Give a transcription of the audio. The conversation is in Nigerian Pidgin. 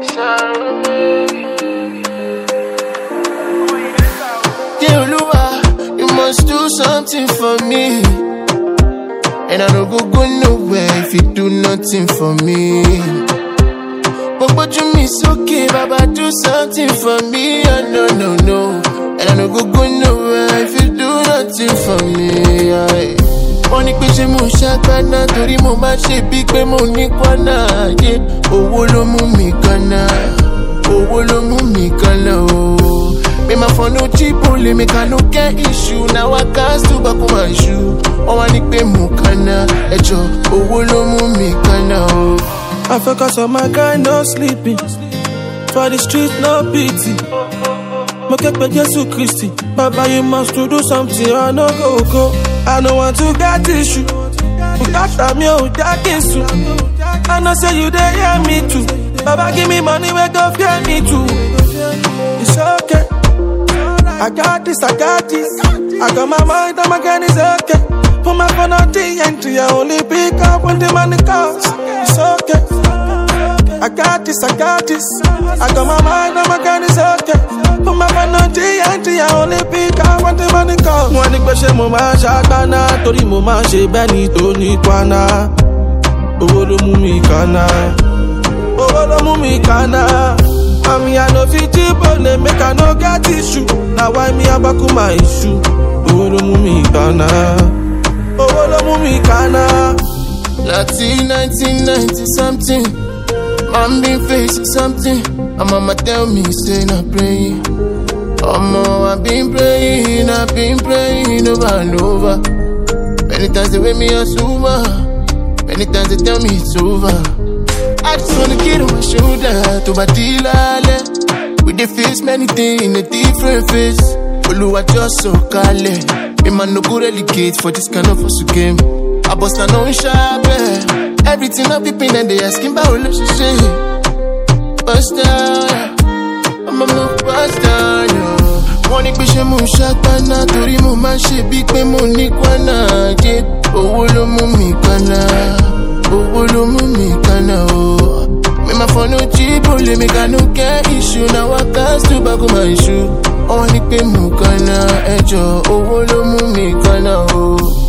Oluwa, you must do something for me. And I don't go go nowhere if you do nothing for me. But you me okay, Baba, do something for me. Oh, no, no, no. And I don't go go nowhere if you do nothing for me. Aye. wọ́n ní pé ṣé mo ṣàgbáná torí mo máa ṣe bíi pé mo ní kọ́nà ayé owó ló mú mi kọ́nà owó ló mú mi kọ́nà o. Me my phone no cheap only make I no get issue now I can't still back on my shoe. Wọ́n wá ní pé mo kọ́nà ẹjọ́ owó ló mú mi kọ́nà o. I focus on my guy, no sleeping. For the street, no pity. Mo kepe Jesu Christi. Baba, you must to do something. I no go go. I no want to get issue. Bukata mi o jakinsu. I know say you dey hear me too. Baba, give me money, we go fear me too. It's okay. I got this, I got this. I got my mind, I'm again, it's okay. Put my phone on TNT, I only pick up when the money calls. It's okay. I got this, I got this. I got my mind, I'm again, it's okay. Put my phone on TNT, I only pick up when the money calls. Wọ́n ní pé ṣé mo máa ń ṣàgbáná torí mo máa ń ṣe bẹ́ẹ̀ ni tó ní kwana. Owó ló mú mi kànáà. Owó ló mú mi kànáà. Àmì àná fi jíbò lè make I no get issue. Na why me abaku my issue? Owó ló mú mi kànáà. Owó ló mú mi kànáà. Láti 1990 something, man been facing something. And mama tell me say na praying. Omo, I been praying, I been praying over and over. Many times they wake me up over. Many times they tell me it's over. I just wanna get on my shoulder to my dealer. We dey face many things in a different face. Oluwa just so kale. Me man no go relegate for this kind of hustle game. I bust a no sharp, yeah. Everything I be paying and they asking about relationship. Bust down, I'm a move bust down, yo. Wọ́n ní pé ṣé mo ṣàgbáná torí mo máa ṣe bíi pé mo ní kwana ayé. Owó ló mú mi kwana, owó ló mú mi kwana o. Me my phone no cheap, only make I no get issue. Now I can't still back on my issue. Wọ́n ní pé mo kwana ẹjọ́, owó ló mú mi kwana o.